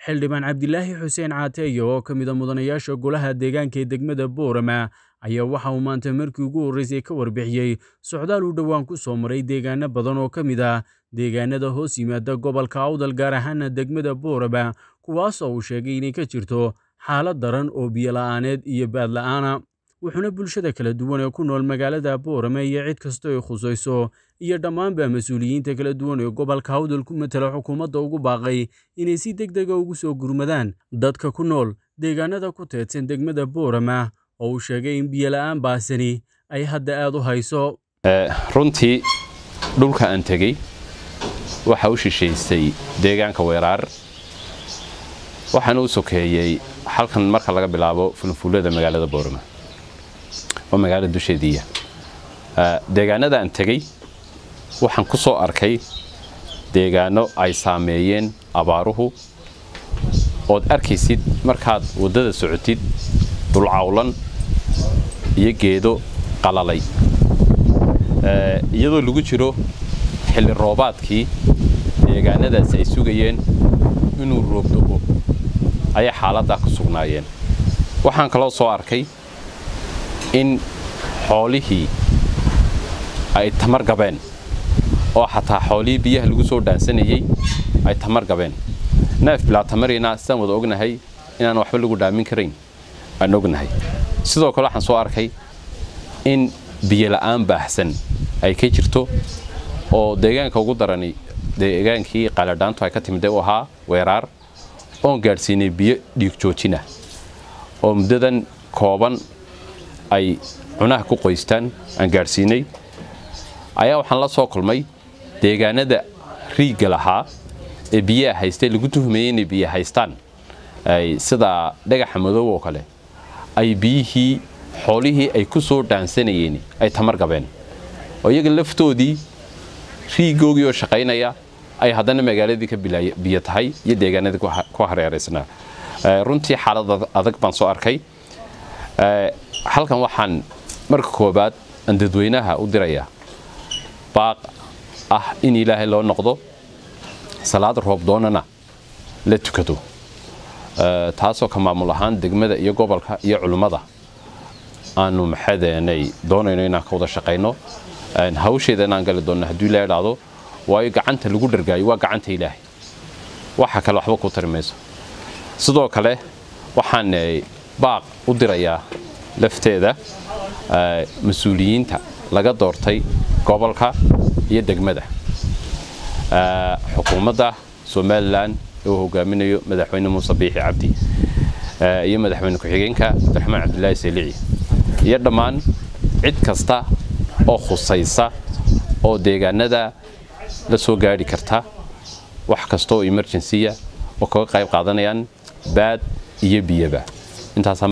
xildhibaan cabdilaahi xuseen caateeyo oo ka mida mudanayaasha golaha deegaanka ee degmada boorama ayaa waxa uu maanta markii ugu horreysay ka warbixiyey socdaal uu dhowaan ku soo maray deegaano badan oo ka mid ah deegaanada hoos yimaada gobolka awdal gaar ahaana degmada boorama kuwaasoo uu sheegay inay ka jirto xaalad daran oo biyola'aaneed iyo baadla'aana wuxuuna bulshada kala duwan ee ku nool magaalada boorame iyo cid kasta ay khusayso iyo dhammaanba mas-uuliyiinta kala duwan ee gobolka awdal ku matala xukuumadda ugu baaqay inay si deg dega ugu soo gurmadaan dadka ku nool deegaanada ku teedsan degmada boorama oo uu sheegay in biyola'aan baasani ay hadda aad u hayso runtii dhulka aan tegey waxa u shishaysay deegaanka weeraar waxaana u sokeeyey halkan marka laga bilaabo fulfuulada magaalada boorama oo magaalada dusheediiya deegaanada aan tegey waxaan ku soo arkay deegaano ay saameeyeen abaaruhu ood arkaysid markaad waddada socotid dulcawlan iyo geedo qalalay iyadoo lagu jiro xilli roobaadkii deegaanadaasi ay sugayeen inuu roobdo-o ayay xaaladdaa ku sugnaayeen waxaan kaloo soo arkay in xoolihii ay tamar gabeen oo xataa xoolihii biyaha lagu soo dhaansanayey ay tamar gabeen neef bilaa tamarina sidaan wada ognahay inaan waxba lagu dhaamin karayn aan ognahay sidoo kale waxaan soo arkay in biyola'aan baahsan ay ka jirto oo deegaanka ugu darani deegaankii qaladhaantu ay ka timid u ahaa weeraar oon gaadhsiinay biyo dhiig joojina oo muddadan kooban ay cunaha ku qoystaan aan gaadhsiinay ayaa waxaan la soo kulmay deegaanada riigga lahaa ee biyaha haystay lagu tuhmayey inay biyo haystaan sida dhagaxa madow oo kale ay biyihii xoolihii ay ku soo dhaansanayeen ay tamar gabeen oo iyaga laftoodii riigoogii oo shaqaynaya ay haddana magaaladii ka biyo tahay iyo deegaanadii ku hareeraysnaa runtii xaalad adag baan soo arkay halkan waxaan marka koobaad aan dadweynaha u dirayaa baaq ah in ilaahay loo noqdo salaad roob doonana la tukado taasoo ka maamul ahaan degmada iyo gobolka iyo culimmada aanu maxadeenay doonayno inaan ka wada shaqayno hawsheeda inaan gali doonno hadduu ilaa idhaahdo waayo gacanta lagu dhargaayo waa gacanta ilaahay waxa kale waxba ku tari mayso sidoo kale waxaan baaq u dirayaa lafteeda mas-uuliyiinta laga doortay gobolka iyo degmada xukuumadda somalilan ee uu hogaaminayo madaxweyne muuse biixi cabdi iyo madaxweyne ku-xigeenka cabdiraxmaan cabdilaahi salici iyo dhammaan cid kasta oo khusaysa oo deegaanada la soo gaadhi karta wax kasta oo emergensiya oo kaga qayb qaadanayaan baad iyo biyaba intaas